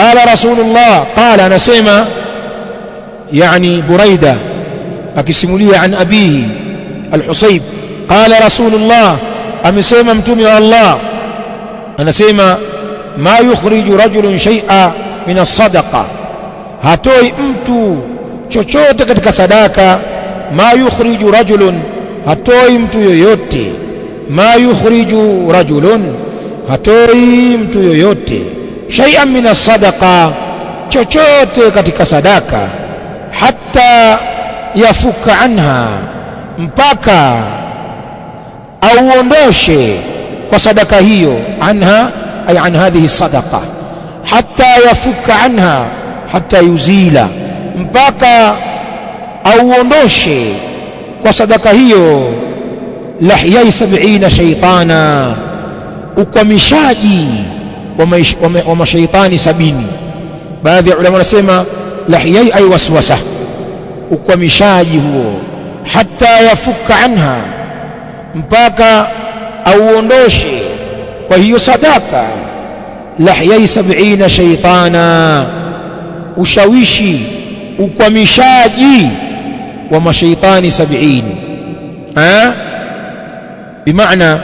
qala rasulullah qala anasema yani buraida akisimulia an abihi al-husayb qala rasulullah amesema mtume wa Allah anasema ma yukhriju rajulun shay'a min as-sadaqa hatoi mtu chochote katika sadaka ma yukhriju rajulun hatoi mtu yoyote ma yukhriju rajulun hatoi mtu yoyote shay'an min as-sadaqa chochote katika sadaka hatta yafuka anha mpaka auondoshe kwa sadaka hiyo anha ay an hadhihi sadaqa hatta yafuka anha hatta yuzila mpaka auondoshe kwa sadaka hiyo lahyai sab'ina shaytana ukwamishaji wa, maish, wa, wa mashaitani sabini baadhi ya ulama wanasema lahyai ay waswasa ukwamishaji huo hatta yafuka anha mpaka auondoshe kwa hiyo sadaka lahyai sab'ina shaytana ushawishi ukwamishaji wa mashaitani sabini eh bimaana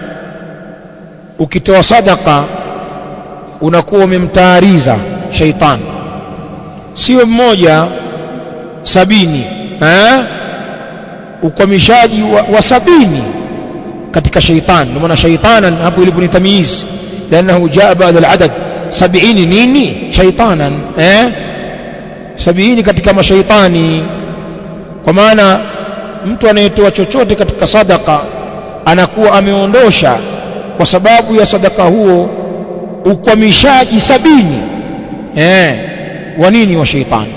ukitoa sadaka unakuwa umemtaariza shaitani sio mmoja sabini eh ukwamishaji wa, wa sabini katika shaitan ndio maana shaitanan hapo ilipo ni tamyiz لانه جاء بعد العدد 70 nini shaitanan eh 70 katika mashaitani kwa maana mtu anayetoa chochote katika sadaka anakuwa ameondosha kwa sababu ya sadaka huo ukwamishaji sabini eh wa nini wa shaitani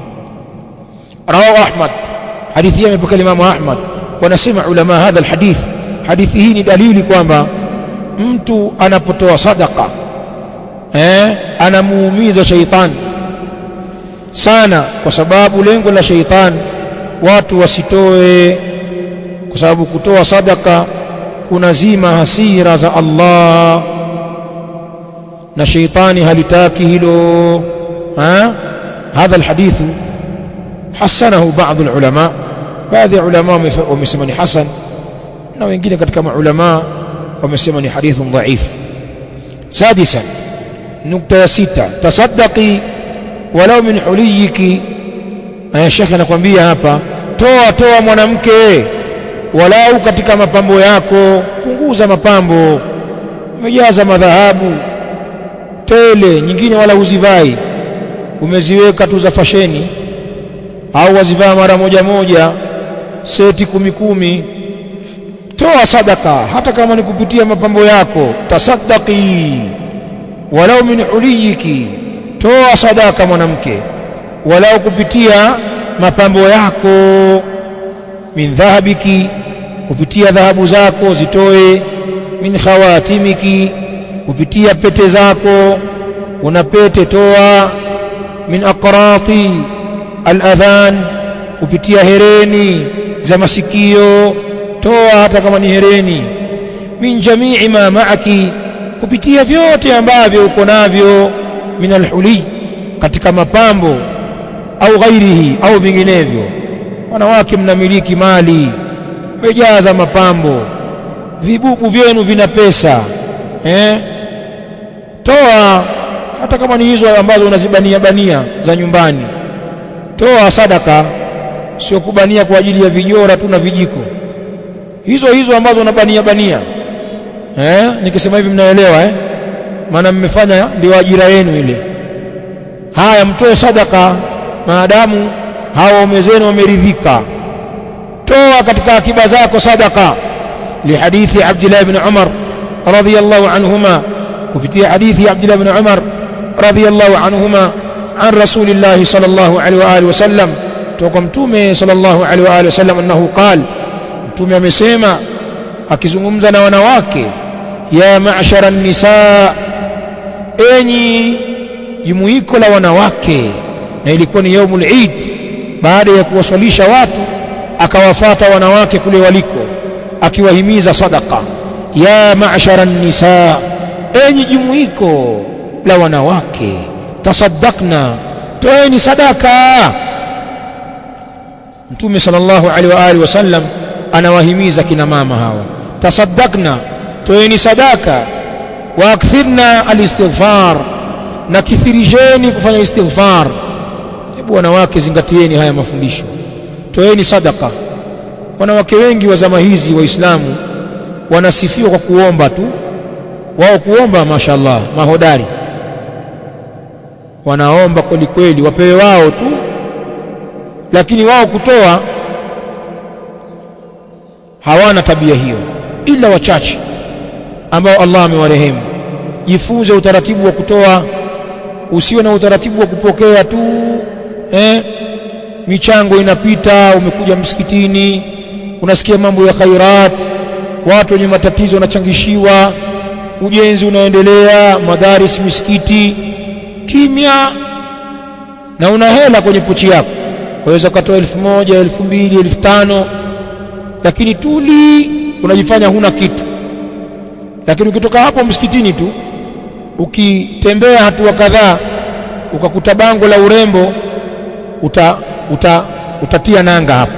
rawahu ahmad hadithi hii imepokea Imam Ahmad wanasema ulama hadha alhadith hadithi hii ni dalili kwamba mtu anapotoa sadaka eh anamuumiza shaitani sana kwa sababu lengo la shaitani watu wasitoe kwa sababu kutoa sadaka kunazima hasira za Allah na shaitani halitaki hilo ha hadha alhadithu hasanahu baadhi ulama baadhi ya ulama wamesema ni hasan na wengine katika maulama wamesema ni hadithun dhaif sadisan nukta ya sita tasaddaqi walau min huliyiki aya shekhe anakuambia hapa toa toa mwanamke walau katika mapambo yako punguza mapambo umejaza madhahabu tele nyingine wala huzivai umeziweka tu za fasheni au wazivaa mara moja moja seti kumi kumi toa sadaka hata kama ni kupitia mapambo yako tasaddaqi walau min uliyiki toa sadaka mwanamke walau kupitia mapambo yako min dhahabiki kupitia dhahabu zako zitoe min khawatimiki kupitia pete zako una pete toa min aqrati aladhan kupitia hereni za masikio toa hata kama ni hereni min jamii ma maaki kupitia vyote ambavyo uko navyo min alhuli katika mapambo au ghairihi au vinginevyo wanawake mnamiliki mali mmejaza mapambo vibubu vyenu vina pesa eh toa hata kama ni hizo ambazo unazibania bania za nyumbani toa sadaka sio kubania kwa ajili ya vijora tu na vijiko hizo hizo ambazo unabania bania eh nikisema hivi mnaelewa eh maana mmefanya ndio ajira yenu ile haya mtoe sadaka maadamu hawa waume zenu wameridhika toa katika akiba zako sadaka lihadithi Abdullah ibn Umar radhiyallahu anhuma kupitia hadithi Abdullah ibn Umar radhiyallahu anhuma عن رسول الله صلى الله عليه واله وسلم توقع متومه صلى الله عليه واله وسلم انه قال mtume amesema akizungumza na wanawake ya ma'shara an-nisaa enyi jumuiko la wanawake na ilikuwa ni yaumul eid baada ya kuwaswalisha watu akawafata wanawake kule waliko akiwahimiza sadaqa ya ma'shara an-nisaa enyi jumuiko la wanawake tasaddaqna toeni sadaka mtume sallallahu alaihi wa alihi wasallam anawahimiza kina mama hawa tasaddaqna toeni sadaka wa akthirna alistighfar na kithirijeni kufanya istighfar hebu wanawake zingatieni haya mafundisho toeni sadaka wanawake wengi wa zama hizi waislamu wanasifiwa kwa kuomba tu wao kuomba mashallah mahodari wanaomba kweli kweli wapewe wao tu lakini wao kutoa hawana tabia hiyo ila wachache ambao Allah amewarehemu jifunze utaratibu wa kutoa usiwe na utaratibu wa kupokea tu eh michango inapita umekuja msikitini unasikia mambo ya khairat watu wenye matatizo wanachangishiwa ujenzi unaendelea madaris misikiti kimya na una hela kwenye pochi yako waweza ukatoa elfu moja elfu mbili elfu tano lakini tuli unajifanya huna kitu lakini ukitoka hapo msikitini tu ukitembea hatua kadhaa ukakuta bango la urembo uta, uta, utatia nanga hapo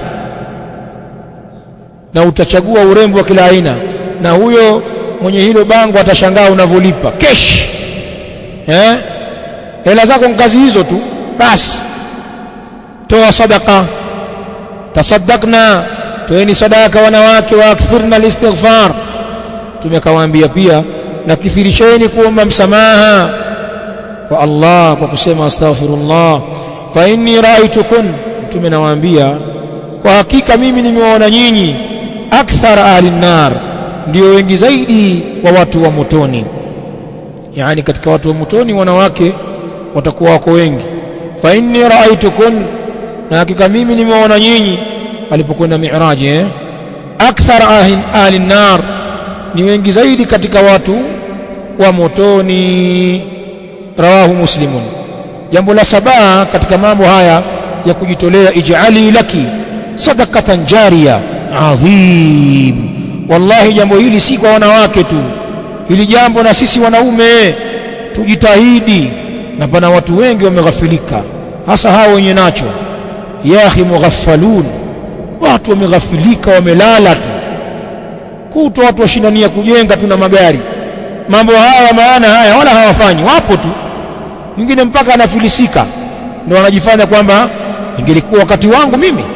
na utachagua urembo wa kila aina na huyo mwenye hilo bango atashangaa unavyolipa kesh eh hela zako ni kazi hizo tu basi toa sadaka tasaddaqna toeni sadaka wanawake wa akthirna alistighfar tumekawaambia pia na kithirisheni kuomba msamaha kwa Allah kwa kusema astaghfirullah fa inni ra'aytukun mtume nawaambia kwa hakika mimi nimewaona nyinyi akthar ahli nar ndio wengi zaidi wa watu wa motoni yani katika watu wa motoni wanawake watakuwa wako wengi fa inni ra'aytukun na hakika mimi nimewaona nyinyi alipokwenda mi'raji eh akthar ahli, ahli nar ni wengi zaidi katika watu wa motoni rawahu muslimun jambo la saba katika mambo haya ya kujitolea ij'ali laki sadaqatan jariya adhim wallahi jambo hili si kwa wanawake tu hili jambo na sisi wanaume tujitahidi na pana watu wengi wameghafilika hasa hao wenye nacho ya akhi mughaffalun watu wameghafilika wamelala tu kutwa watu washindania kujenga tu na magari mambo haya maana haya wala hawafanyi wapo tu mwingine mpaka anafilisika ndio wanajifanya kwamba ingelikuwa wakati wangu mimi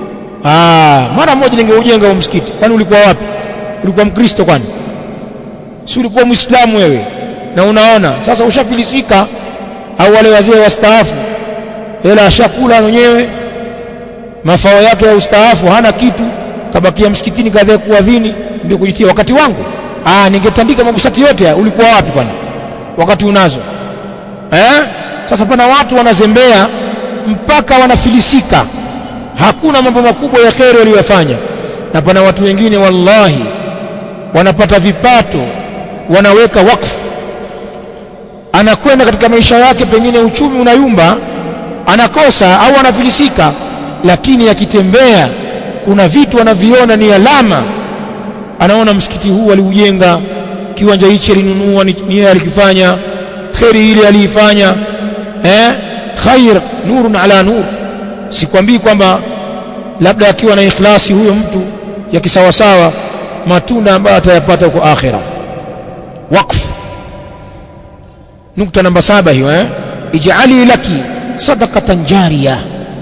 ah mara moja ningeujenga huo msikiti kwani ulikuwa wapi ulikuwa mkristo kwani si ulikuwa muislamu wewe na unaona sasa ushafilisika au wale wazee wastaafu hela ashakula mwenyewe mafao yake ya ustaafu hana kitu kabakia msikitini kadhaa kuadhini ndio kujitia wakati wangu ah ningetandika magusati yote ya ulikuwa wapi kwani wakati unazo eh sasa pana watu wanazembea mpaka wanafilisika hakuna mambo makubwa ya kheri waliyofanya na pana watu wengine wallahi wanapata vipato wanaweka wakfu anakwenda katika maisha yake pengine uchumi unayumba anakosa au anafilisika lakini akitembea kuna vitu anaviona ni alama anaona msikiti huu aliujenga kiwanja hichi alinunua ni yeye alikifanya kheri ile aliifanya eh khair nurun ala nur sikwambii kwamba labda akiwa na ikhlasi huyo mtu ya kisawasawa matunda ambayo atayapata huko akhira wakfu nukta namba saba hiyo eh ij'ali laki sadaqatan jariya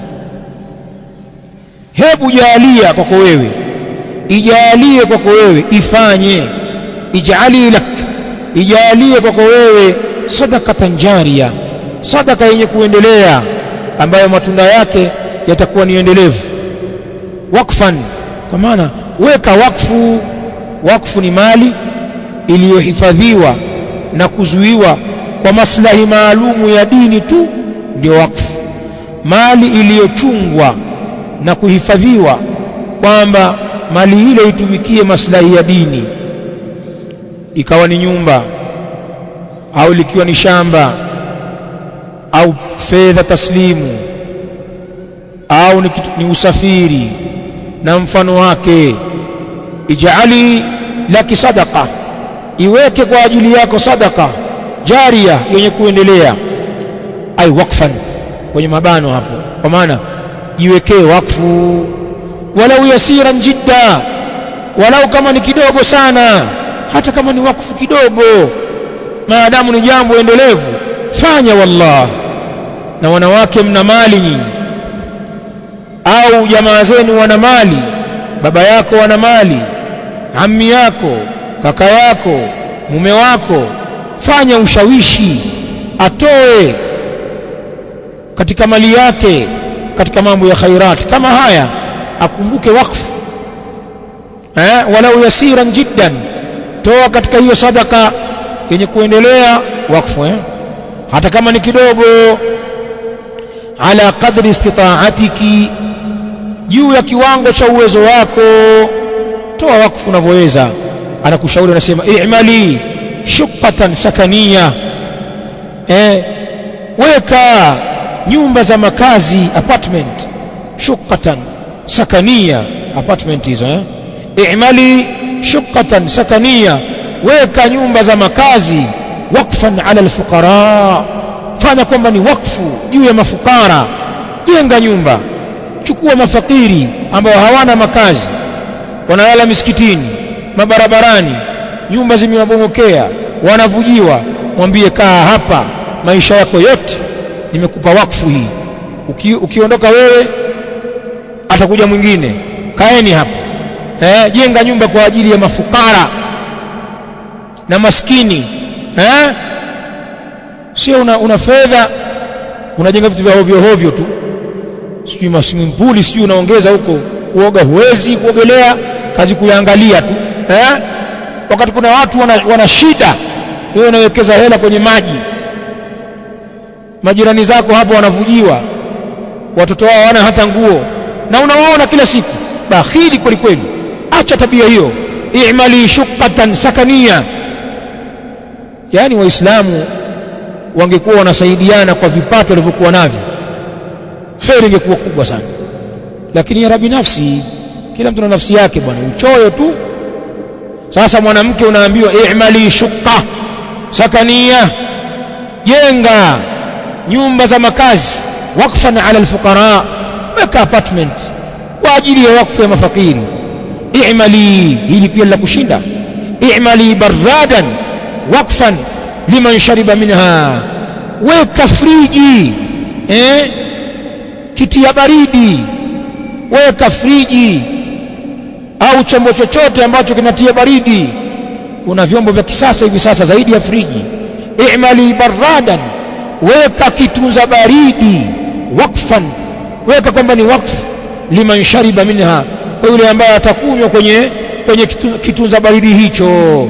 hebu jalia kwako wewe ijalie kwako wewe ifanye ij'ali lak ijalie kwako wewe sadaqatan jariya sadaka yenye kuendelea ambayo matunda yake yatakuwa ni endelevu wakfan kwa maana weka wakfu wakfu ni mali iliyohifadhiwa na kuzuiwa kwa maslahi maalumu ya dini tu ndio wakfu mali iliyochungwa na kuhifadhiwa kwamba mali ile itumikie maslahi ya dini ikawa ni nyumba au likiwa ni shamba au fedha taslimu au ni, kitu, ni usafiri na mfano wake ijali laki sadaqa iweke kwa ajili yako sadaka jaria yenye kuendelea ai wakfan kwenye mabano hapo kwa maana jiwekee wakfu walau yasiran jidda walau kama ni kidogo sana hata kama ni wakfu kidogo maadamu ni jambo endelevu fanya wallah na wanawake mna mali nyinyi au jamaa zenu wana mali baba yako wana mali ammi yako kaka yako mume wako fanya ushawishi atoe katika mali yake katika mambo ya khairat kama haya akumbuke wakfu eh walau yasiran jiddan toa katika hiyo sadaka yenye kuendelea wakfu eh hata kama ni kidogo ala qadri istita'atiki juu ya kiwango cha uwezo wako toa wakfu unavyoweza anakushauri anasema i'mali shuqqatan sakania eh weka nyumba za makazi apartment shuqqatan sakania apartment hizo eh i'mali shuqqatan sakania weka nyumba za makazi wakfan ala alfuqara fanya kwamba ni wakfu juu ya mafukara jenga nyumba chukua mafakiri ambao hawana makazi wanalala misikitini mabarabarani nyumba zimewabomokea wanavujiwa mwambie kaa hapa maisha yako yote nimekupa wakfu hii Uki, ukiondoka wewe atakuja mwingine kaeni hapa eh, jenga nyumba kwa ajili ya mafukara na maskini eh? sio una, una fedha unajenga vitu vya hovyo hovyo tu sijui maswimming pool sijui unaongeza huko kuoga huwezi kuogelea kazi kuyaangalia tu eh? wakati kuna watu wana, wana shida wewe unawekeza hela kwenye maji majirani zako hapo wanavujiwa watoto wao hawana hata nguo na unawaona kila siku bakhili kweli kweli acha tabia hiyo i'mali shuqqatan sakania yani waislamu wangekuwa wanasaidiana kwa vipato walivyokuwa navyo kheri ingekuwa kubwa sana lakini ya rabi nafsi kila mtu na nafsi yake bwana uchoyo tu sasa mwanamke unaambiwa i'mali shuqqa sakania jenga nyumba za makazi wakfan ala alfuqara weka apartment kwa ajili ya wakfu ya mafakiri i'mali hili pia la kushinda i'mali baradan wakfan liman shariba minha weka friji eh kitia baridi weka friji au chombo chochote ambacho kinatia baridi kuna vyombo vya kisasa hivi sasa zaidi ya friji i'mali baradan weka kitunza baridi wakfan weka kwamba ni wakfu liman shariba minha kwa yule ambaye atakunywa kwenye kwenye kitunza baridi hicho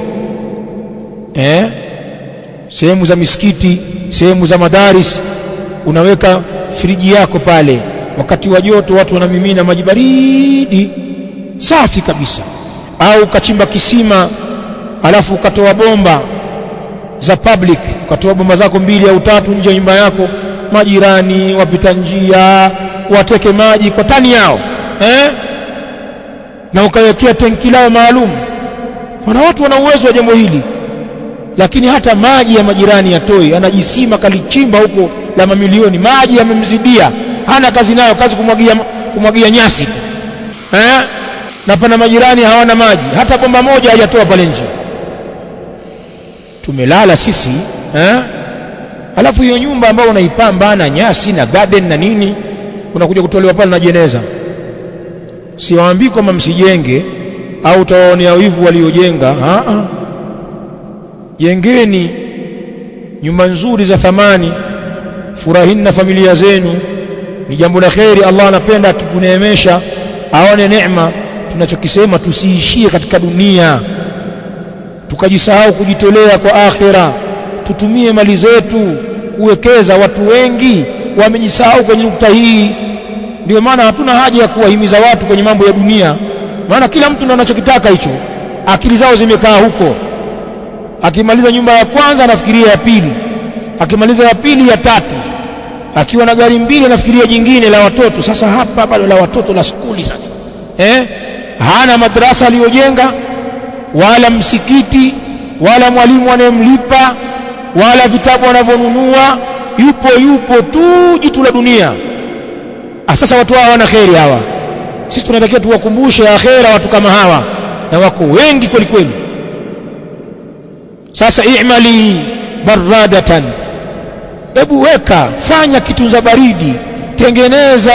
eh sehemu za misikiti sehemu za madaris unaweka friji yako pale wakati wa joto watu wanamimina maji baridi safi kabisa au ukachimba kisima alafu ukatoa bomba za public ukatoa bomba zako mbili au tatu nje ya nyumba yako majirani wapita njia wateke maji kwa tani yao eh? na ukawekea tenki lao maalum wana watu wana uwezo wa jambo hili lakini hata maji ya majirani yatoi anajisima kalichimba huko la mamilioni maji yamemzidia hana kazi nayo kazi kumwagia kumwagia nyasi eh? na pana majirani hawana maji hata bomba moja hajatoa pale nje tumelala sisi eh? alafu hiyo nyumba ambayo unaipamba na nyasi na garden na nini unakuja kutolewa pale na jeneza siwaambii kwamba msijenge au utawaonea wivu waliojenga jengeni nyumba nzuri za thamani furahini na familia zenu ni jambo la kheri Allah anapenda akikuneemesha aone neema tunachokisema tusiishie katika dunia tukajisahau kujitolea kwa akhira tutumie mali zetu kuwekeza watu wengi wamejisahau kwenye nukta hii ndio maana hatuna haja ya kuwahimiza watu kwenye mambo ya dunia maana kila mtu ndo anachokitaka hicho akili zao zimekaa huko akimaliza nyumba ya kwanza anafikiria ya pili akimaliza ya pili ya tatu akiwa na gari mbili anafikiria jingine la watoto sasa hapa bado la watoto la skuli sasa eh hana madrasa aliyojenga wala msikiti wala mwalimu anayemlipa wala vitabu anavyonunua yupo yupo tu jitu la dunia ah sasa watu hawa hawana kheri hawa sisi tunatakiwa tuwakumbushe akhera watu kama hawa na wako wengi kweli kweli sasa i'mali baradatan hebu weka fanya kitunza baridi tengeneza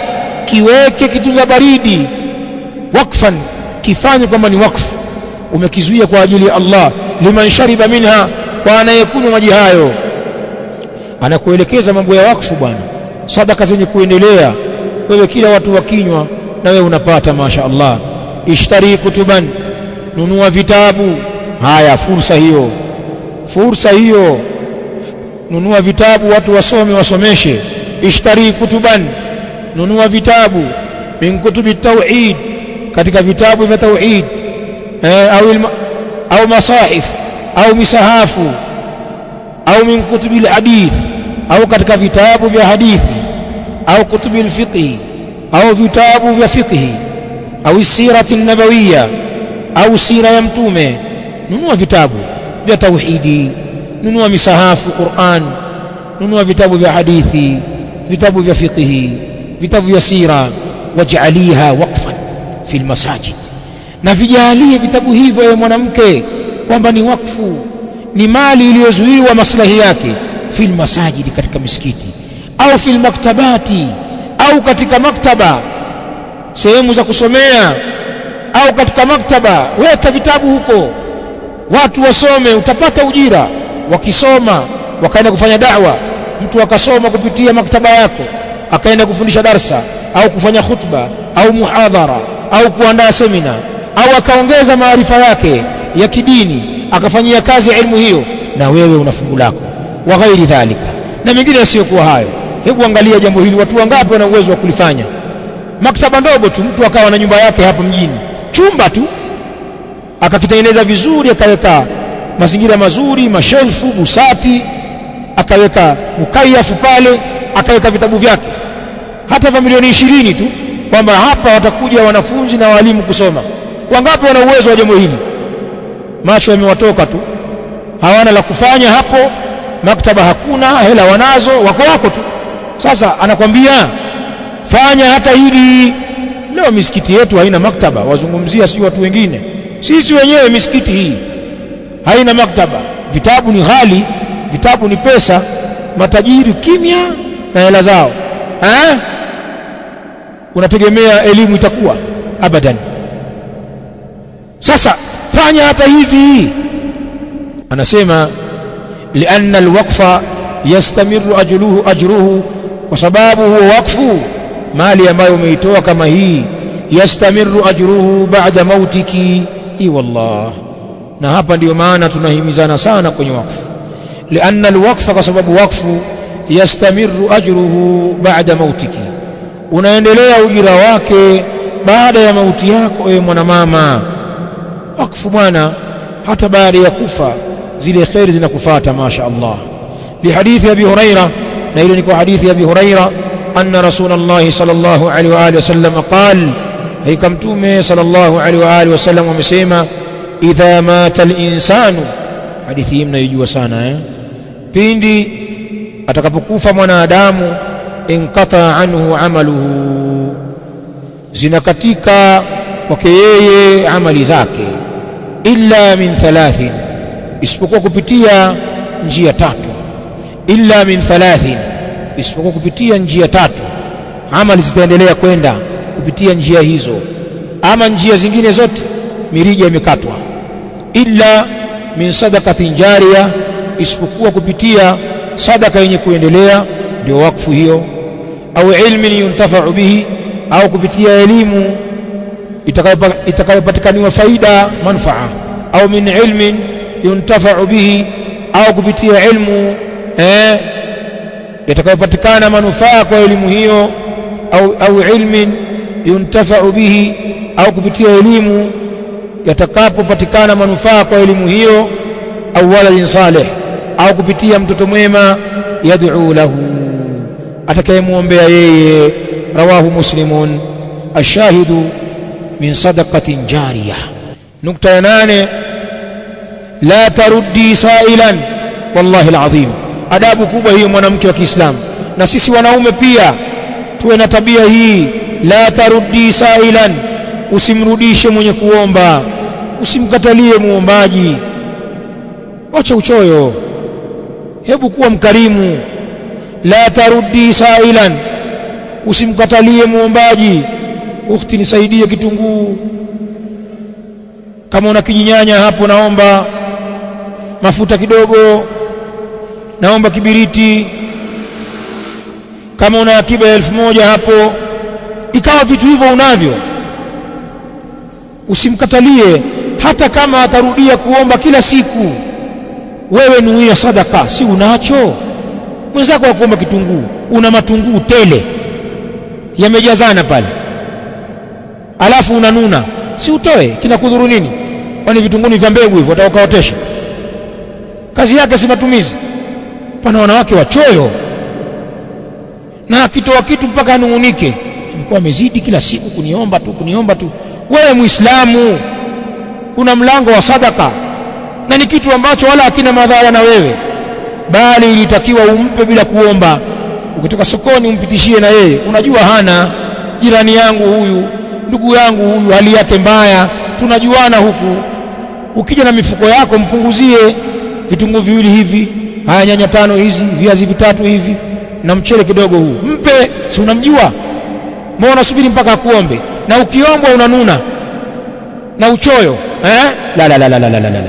kiweke kitunza baridi wakfan kifanye kwamba ni wakfu umekizuia kwa ajili ya Allah liman shariba minha kwa anayekunywa maji hayo anakuelekeza mambo ya wakfu bwana sadaka zenye kuendelea wewe kila watu wakinywa na wewe unapata masha Allah ishtari kutuban nunua vitabu haya fursa hiyo fursa hiyo nunua vitabu watu wasome wasomeshe ishtari kutuban nunua vitabu min kutubi tauhid katika vitabu vya tauhid eh, au ilma, au masahif au misahafu au min kutubi alhadith au katika vitabu vya hadithi au kutubi alfiqh au vitabu vya fiqh au sirati nabawiya au sira ya mtume nunua vitabu vya tauhidi nunua misahafu Qur'an nunua vitabu vya hadithi vitabu vya fiqh vitabu vya sira waj'aliha waqfan fi almasajid na vijalie vitabu hivyo ya mwanamke kwamba ni wakfu ni mali iliyozuiwa maslahi yake fi almasajid katika misikiti au fi almaktabati au katika maktaba sehemu za kusomea au katika maktaba weka vitabu huko watu wasome utapata ujira wakisoma wakaenda kufanya da'wa mtu akasoma kupitia maktaba yako akaenda kufundisha darsa au kufanya khutba au muhadhara au kuandaa semina au akaongeza maarifa yake ya kidini akafanyia kazi elimu hiyo na wewe una fungu lako wa ghairi dhalika na mengine yasiyokuwa hayo hebu angalia jambo hili watu wangapi wana uwezo wa kulifanya maktaba ndogo tu mtu akawa na nyumba yake hapa mjini chumba tu akakitengeneza vizuri akaweka mazingira mazuri mashelfu busati akaweka mukayafu pale akaweka vitabu vyake hata vya milioni ishirini tu kwamba hapa watakuja wanafunzi na walimu kusoma wangapi wana uwezo wa jambo hili macho yamewatoka tu hawana la kufanya hapo maktaba hakuna hela wanazo wako wako tu sasa anakwambia fanya hata hili leo misikiti yetu haina maktaba wazungumzia sio watu wengine sisi wenyewe misikiti hii haina maktaba vitabu ni ghali vitabu ni pesa matajiri kimya na hela zao ha? unategemea elimu itakuwa abadan sasa fanya hata hivi anasema lianna alwaqfa yastamiru ajruhu ajruhu kwa sababu huo wakfu mali ambayo umeitoa kama hii yastamiru ajruhu ba'da mautiki i wallah na hapa ndiyo maana tunahimizana sana kwenye wakfu lianna alwaqfa kwa sababu wakfu yastamiru ajruhu ba'da mautiki unaendelea ujira wake baada ya mauti yako ewe mwanamama wakfu bwana hata baada ya kufa zile khairi zinakufuata masha Allah lihadithi abi huraira na ile ni kwa hadithi ya abi huraira anna rasulullah sallallahu alaihi wa alihi wasallam qal haika mtume sallallahu alaihi wa alihi wasallam amesema idha mata al-insanu hadithi hii mnaijua sana eh pindi atakapokufa mwanadamu inqata anhu amaluhu zinakatika kwake yeye amali zake illa min thalathin isipokuwa kupitia njia tatu illa min thalathin isipokuwa kupitia njia tatu amali zitaendelea kwenda kupitia njia hizo ama njia zingine zote mirija imekatwa illa min sadaqatin jariya isipokuwa kupitia sadaka yenye kuendelea ndio wakfu hiyo au ilmin yuntafa'u bihi au kupitia elimu itakayopatikaniwa faida manfaa au min ilmin yuntafa'u bihi au kupitia ilmu eh yatakayopatikana manufaa kwa elimu hiyo au au ilmin yuntafa'u bihi au kupitia elimu yatakapopatikana manufaa kwa elimu hiyo au waladin salih au kupitia mtoto mwema yad'u lahu atakayemwombea yeye rawahu muslimun ashahidu min sadaqatin jariyah nukta ya nane la taruddi sailan wallahi alazim adabu kubwa hiyo mwanamke wa Kiislamu na sisi wanaume pia tuwe na tabia hii la taruddi sailan usimrudishe mwenye kuomba usimkatalie muombaji wacha uchoyo hebu kuwa mkarimu la taruddi sailan usimkatalie muombaji ukhti nisaidie kitunguu kama una kijinyanya hapo naomba mafuta kidogo naomba kibiriti kama una akiba ya elfu moja hapo ikawa vitu hivyo unavyo usimkatalie hata kama atarudia kuomba kila siku wewe nuia sadaka si unacho mwenzako wa kuomba kitunguu una matunguu tele yamejazana pale alafu unanuna si utoe kinakudhuru nini kwani vitunguni vya mbegu hivyo utakaotesha kazi yake si matumizi pana wanawake wachoyo na akitoa kitu mpaka anung'unike imekuwa amezidi kila siku kuniomba tu kuniomba tu wewe muislamu kuna mlango wa sadaka na ni kitu ambacho wala hakina madhara na wewe bali ilitakiwa umpe bila kuomba ukitoka sokoni umpitishie na yeye unajua hana jirani yangu huyu ndugu yangu huyu hali yake mbaya tunajuana huku ukija na mifuko yako mpunguzie vitunguu viwili hivi haya nyanya tano hizi viazi vitatu hivi na mchele kidogo huu mpe si unamjua mbona unasubiri mpaka akuombe na ukiombwa unanuna na uchoyo eh? la, la, la, la, la, la, la, la.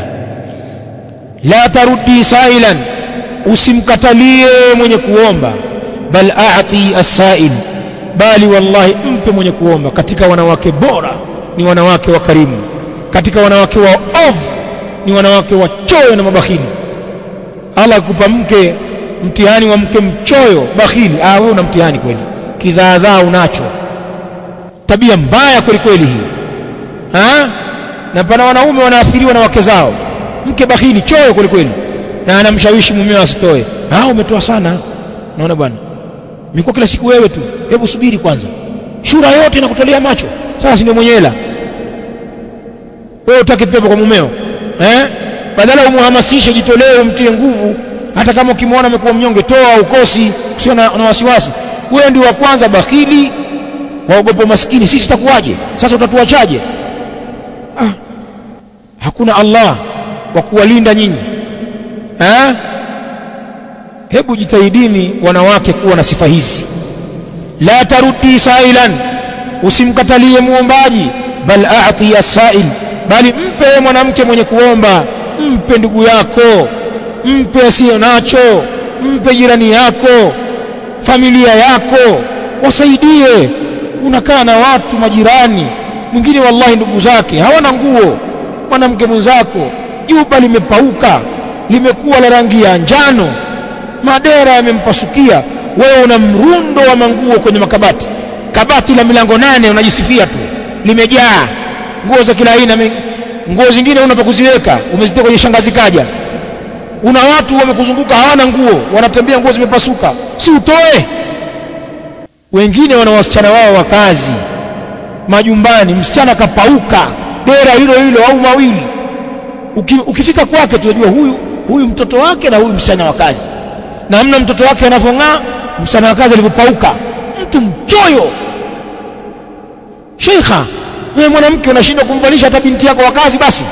la taruddi sailan usimkatalie mwenye kuomba bal a'ti as-sa'il bali wallahi mpe mwenye kuomba katika wanawake bora ni wanawake wa karimu katika wanawake wa ovu ni wanawake wachoyo na mabakhili Allah akupa mke mtihani wa mke mchoyo bakhili ah wewe una mtihani kweli kizaazaa unacho tabia mbaya kweli kweli hii ha? na pana wanaume wanaathiriwa na wake zao mke bakhili choyo kweli kweli na anamshawishi mumeo asitoe ah umetoa sana naona bwana imekuwa kila siku wewe tu hebu subiri kwanza shura yote inakutolea macho sasa ndio mwenye hela wewe utaki pepo kwa mumeo eh badala umuhamasishe jitolee umtie nguvu hata kama ukimwona amekuwa mnyonge toa ukosi usio na, na wasiwasi wewe ndio wa kwanza bakhili waogopa maskini sisi takuwaje sasa utatuachaje ah hakuna Allah wa kuwalinda nyinyi eh hebu jitahidini wanawake kuwa na sifa hizi la taruddi sailan usimkatalie muombaji bal a'ti as-sa'il bali mpe mwanamke mwenye kuomba mpe ndugu yako mpe asiyo nacho mpe jirani yako familia yako wasaidie unakaa na watu majirani mwingine wallahi ndugu zake hawana nguo mwanamke mwenzako juba limepauka limekuwa la rangi ya njano madera yamempasukia wewe una mrundo wa manguo kwenye makabati kabati la milango nane unajisifia tu limejaa nguo za kila aina nguo zingine una pa kuziweka umezitia kwenye shangazi kaja una watu wamekuzunguka hawana nguo wanatembea nguo zimepasuka si utoe wengine wana wasichana wao wa kazi majumbani msichana kapauka dera hilo hilo au mawili Uki, ukifika kwake tunajua huyu huyu mtoto wake na huyu msichana wa kazi namna mtoto wake anavyong'aa msichana wa kazi alivyopauka mtu mchoyo sheikha wewe mwanamke unashindwa kumvalisha hata binti yako wa kazi basi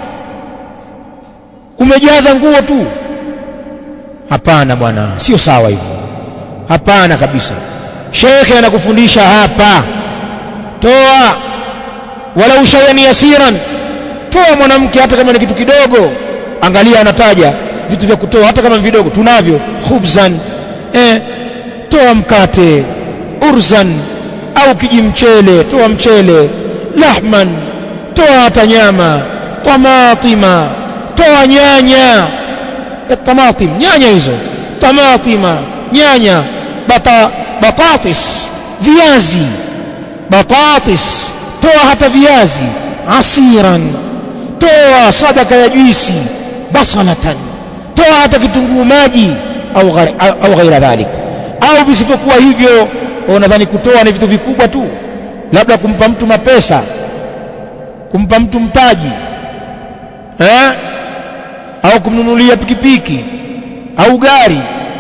umejaza nguo tu hapana bwana sio sawa hivyo hapana kabisa shekhe anakufundisha hapa toa wala ushayani yasiran toa mwanamke hata kama ni kitu kidogo angalia anataja vitu vya kutoa hata kama vidogo tunavyo khubzan eh, toa mkate urzan au kijimchele toa mchele lahman toa hata nyama tamatima toa nyanya tamatim nyanya hizo tamatima nyanya bata batatis viazi batatis toa hata viazi asiran toa sadaka ya juisi basalatan toa hata kitunguu maji au ghari, au ghaira dhalik au visivyokuwa hivyo unadhani kutoa ni vitu vikubwa tu labda kumpa mtu mapesa kumpa mtu mtaji eh? au kumnunulia pikipiki au gari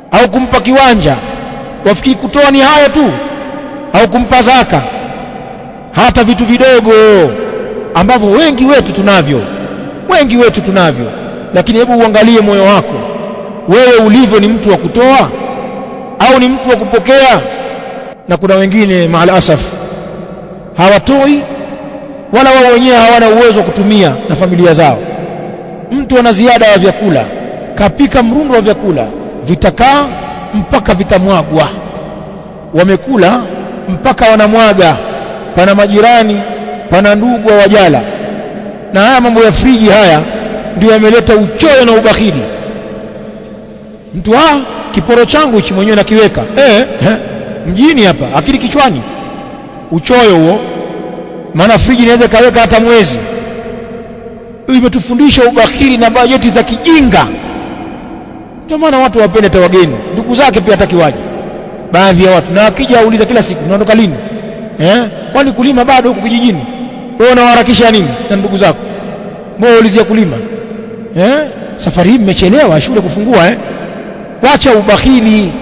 au kumpa kiwanja wafikiri kutoa ni hayo tu au kumpa zaka hata vitu vidogo ambavyo wengi wetu tunavyo wengi wetu tunavyo lakini hebu uangalie moyo wako wewe ulivyo ni mtu wa kutoa au ni mtu wa kupokea na kuna wengine maalasaf hawatoi wala wao wenyewe hawana uwezo wa kutumia na familia zao mtu ana ziada ya vyakula kapika mrundo wa vyakula vitakaa mpaka vitamwagwa wamekula mpaka wanamwaga pana majirani pana ndugu wa wajala na haya mambo ya friji haya ndio yameleta uchoyo na ubakhili mtu ah kiporo changu hichi mwenyewe nakiweka eh, eh mjini hapa akili kichwani uchoyo huo maana friji inaweza kaweka hata mwezi imetufundisha ubakhili na bajeti za kijinga ndio maana watu wapende hata wageni ndugu zake pia hatakiwaje baadhi ya watu na akija auliza kila siku unaondoka lini eh kwani kulima bado huko kijijini wewe unawaharakisha nini na ndugu zako mbona ulizia kulima eh safari hii mmechelewa shule kufungua eh wacha ubakhili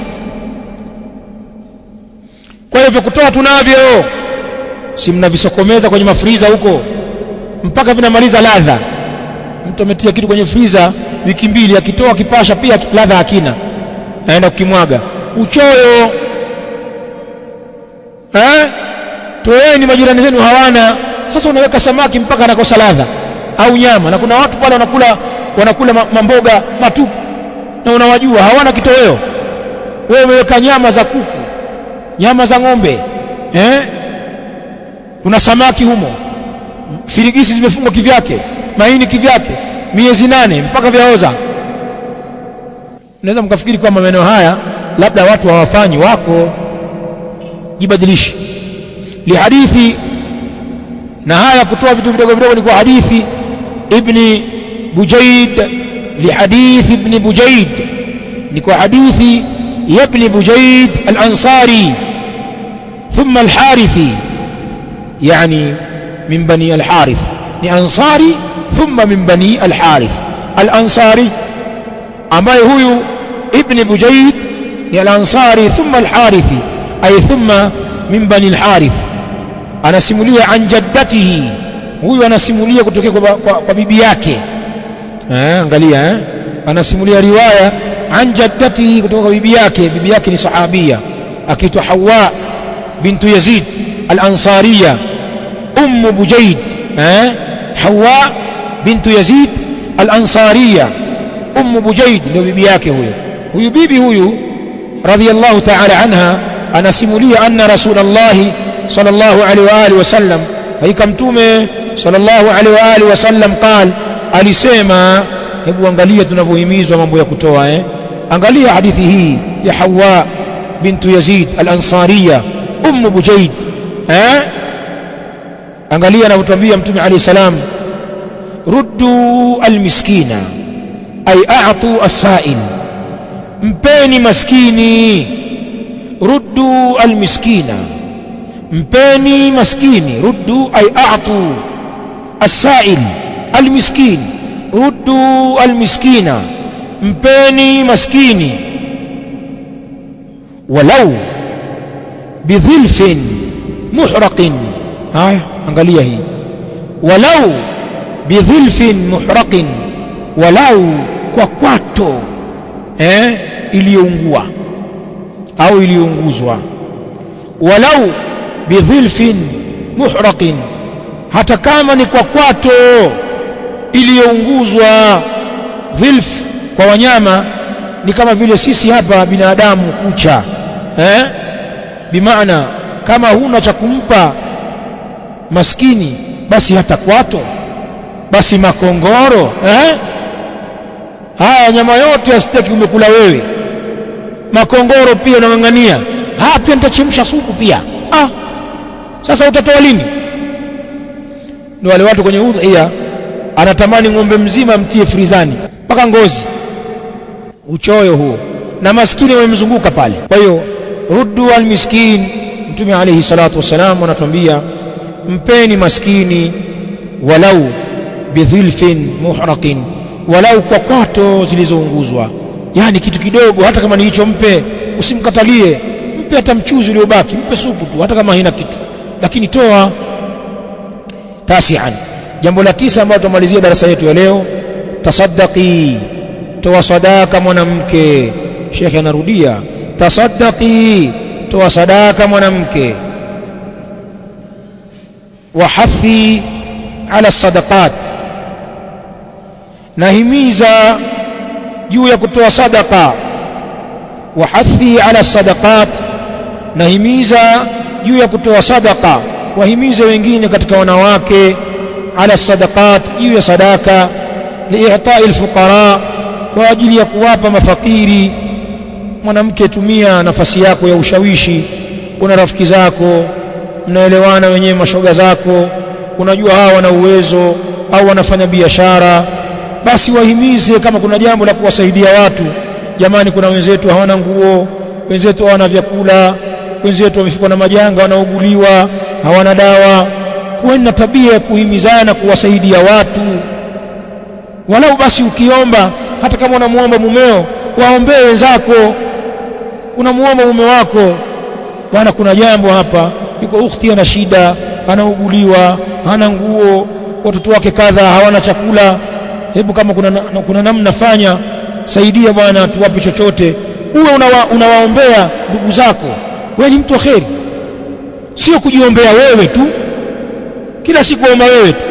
kwa hivyo kutoa tunavyo si mnavisokomeza kwenye mafriza huko mpaka vinamaliza ladha mtu ametia kitu kwenye friza wiki mbili akitoa kipasha pia ladha hakina aenda kukimwaga uchoyo eh toeni majirani zenu hawana sasa unaweka samaki mpaka anakosa ladha au nyama na kuna watu pale wanakula wanakula mamboga matupu na unawajua hawana kitoweo wewe umeweka nyama za kuku nyama za ng'ombe eh kuna samaki humo firigisi zimefungwa kivyake maini kivyake miezi nane mpaka vyaoza naweza mkafikiri kwamba maeneo haya labda watu hawafanyi wako jibadilishi lihadithi na haya kutoa vitu vidogo vidogo ni kwa hadithi ibni bujaid lihadithi ibni bujaid ni kwa hadithi ya ibni bujaid al-ansari ثم الحارثي يعني من بني الحارث لأنصاري ثم من بني الحارث الأنصاري ambaye huyu ibn bujaid ni al-ansari thumma al-harithi ay thumma min bani al-harith anasimulia an jaddatihi huyu anasimulia kutokea kwa, kwa, kwa bibi yake eh angalia eh anasimulia riwaya an jaddatihi kutoka kwa bibi yake bibi yake ni sahabia akiitwa hawa bintu yazid al-ansariya um bujaid eh hawa bintu yazid al-ansariya ummu bujaid ndio bibi yake huyo huyu bibi huyu radhiyallahu ta'ala anha anasimulia anna rasulullah sallallahu alaihi wa alihi wasallam haika mtume sallallahu alaihi wa alihi wasallam qal alisema hebu angalia tunavyohimizwa mambo ya kutoa eh angalia hadithi hii ya hawa bintu yazid al-ansariya ummu bujaid eh angalia anavyotuambia mtume alayhi salam ruddu al-miskina ay a'tu as-sa'il mpeni maskini ruddu al-miskina mpeni maskini ruddu ay a'tu as-sa'il al-miskin ruddu al-miskina mpeni maskini walau bidhilfin muhraqin haya angalia hii walau bidhilfin muhraqin walau kwa kwato eh, iliyoungua au iliyounguzwa walau bidhilfin muhraqin hata kama ni kwa kwato iliyounguzwa dhilf kwa wanyama ni kama vile sisi hapa binadamu kucha eh? bimaana kama huna cha kumpa maskini basi hata kwato basi makongoro eh? haya nyama yote ya steki umekula wewe makongoro pia unang'ang'ania ah pia nitachemsha supu pia ah sasa utatoa lini ndio wale watu kwenye udhiya anatamani ng'ombe mzima mtie frizani mpaka ngozi uchoyo huo na maskini wamemzunguka pale kwa hiyo ruddu almiskin mtume alayhi salatu wassalam anatuambia mpeni maskini walau bidhilfin muhraqin walau kwa kwato zilizounguzwa yani kitu kidogo hata kama ni hicho mpe usimkatalie mpe hata mchuzi uliobaki mpe supu tu hata kama haina kitu lakini toa tasian jambo la tisa ambalo tumalizia darasa yetu ya leo tasaddaqi toa sadaka mwanamke shekhe anarudia tasaddaqi toa sadaka mwanamke wahathi ala sadaqat nahimiza juu ya kutoa sadaka wahathi ala sadaqat nahimiza juu ya kutoa sadaka wahimize wengine katika wanawake ala sadaqat juu ya sadaka liitai alfuqara kwa ajili ya kuwapa mafakiri mwanamke tumia nafasi yako ya ushawishi una rafiki zako mnaelewana wenyewe mashoga zako unajua hawa wana uwezo au wanafanya biashara basi wahimize kama kuna jambo la kuwasaidia watu jamani kuna wenzetu hawana nguo wenzetu hawana vyakula wenzetu wamefikwa na majanga wanauguliwa hawana dawa kuweni na tabia ya kuhimizana kuwasaidia watu walau basi ukiomba hata kama unamuomba mumeo waombee wenzako unamuomba mume wako bwana kuna jambo hapa yuko ukhti ana shida anauguliwa hana nguo watoto wake kadha hawana chakula hebu kama kuna, kuna namna fanya saidia bwana tuwape chochote uwe unawa, unawaombea ndugu zako wewe ni mtu wa kheri sio kujiombea wewe tu kila siku omba wewe tu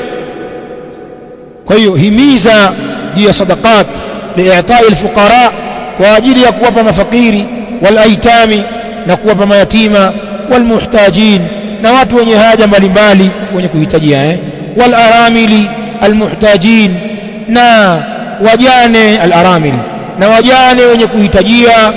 kwa hiyo himiza juu ya sadaqat liitai alfuqara kwa ajili ya kuwapa mafakiri walaitami na kuwapa mayatima walmuhtajin na watu wenye haja mbalimbali wenye kuhitajia eh walaramili almuhtajin na wajane alaramil na wajane wenye kuhitajia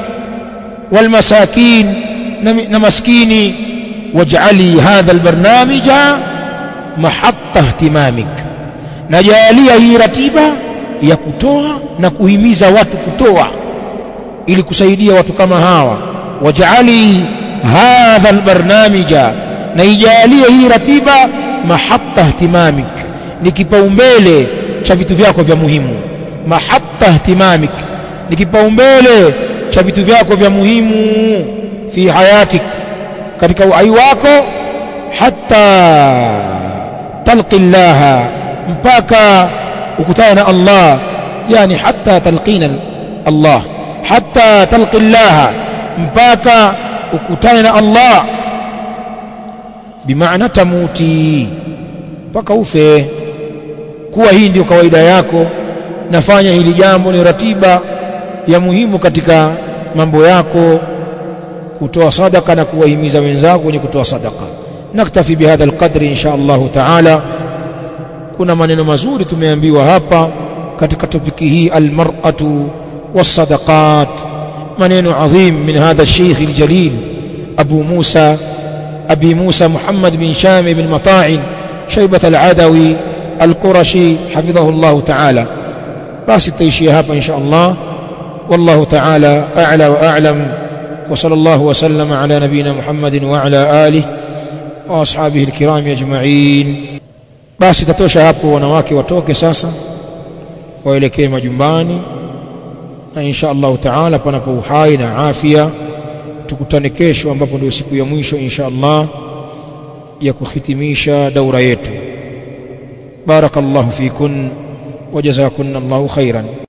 walmasakin na, na maskini waj'ali hadha albarnamija mahatta ihtimamik najalia hii ratiba ya kutoa na kuhimiza watu kutoa ili kusaidia watu kama hawa waj'ali hadha albarnamija na ijalie hii ratiba mahatta ihtimamik ni kipaumbele cha vitu vyako vya muhimu mahatta ihtimamik ni kipaumbele cha vitu vyako vya muhimu fi hayatik katika uhai wako hatta talqi llaha mpaka ukutana na Allah yani hatta talqina Allah hatta talqi llaha mpaka ukutane na Allah bimaana tamuti mpaka ufe kuwa hii ndio kawaida yako nafanya hili jambo ni ratiba ya muhimu katika mambo yako kutoa sadaka na kuwahimiza wenzako wenye kutoa sadaka naktafi bihadha alqadri insha Allah taala kuna maneno mazuri tumeambiwa hapa katika topiki hii almar'atu wasadaqat maneno adhim min hadha الشيخ الجليل أبو موسى أبي موسى محمد بن شام بن مطاع شيبة العدوي القرشي حفظه الله تعالى بس التيشي هابا إن شاء الله والله تعالى أعلى وأعلم وصلى الله وسلم على نبينا محمد وعلى آله وأصحابه الكرام أجمعين basi tatosha hapo wanawake watoke sasa waelekee majumbani na insha Allah taala panapo uhai na afya tukutane kesho ambapo ndio siku ya mwisho insha Allah ya kuhitimisha daura yetu barakallahu fikun وجزاكن الله خيرا